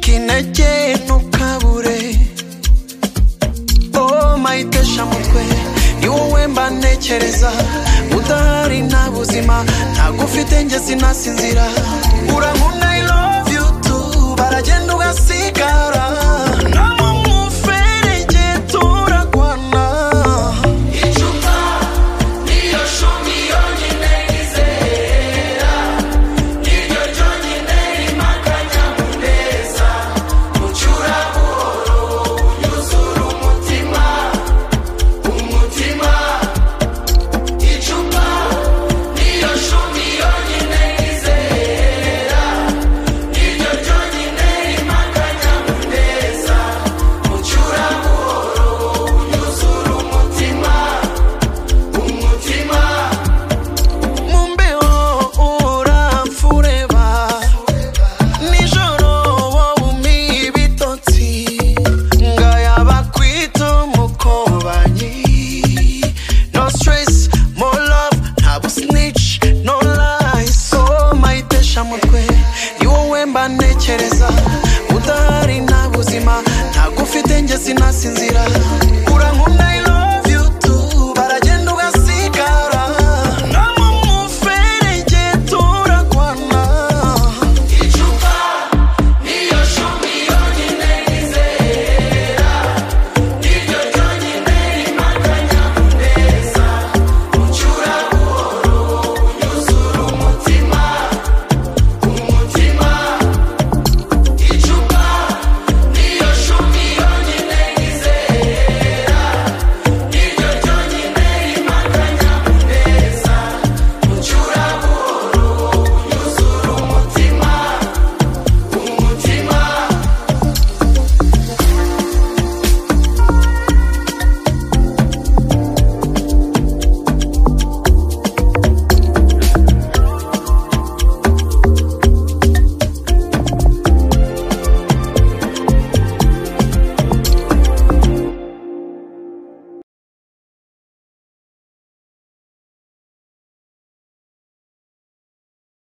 intege ntukabure oh mayitesha mutwe ni wowe mba ntekereza udahari nta buzima ntabwo ufite njye sinasinzira urankunda i love you tu baragenda ugasigara nabo mu ferege turagwana icupa niyo shumi yonyine yizera niryo ryonyine rimakanya muneza ucura buhoro unyuzura umutima umutima icupa niyo shumi yonyine yizera niryo ryonyine rimakanya muneza ucura buhoro unyuzura umutima umutima mumbeho uramfureba nijoro wowe umpa ibitotsi ngayaba kwita umukobanyi no stress mo love ntabwo snitch no lies oh mayitesha mutwe ni wowe mba ntekereza udahari nta buzima ntabwo ufite njye sinasinzira urankunda i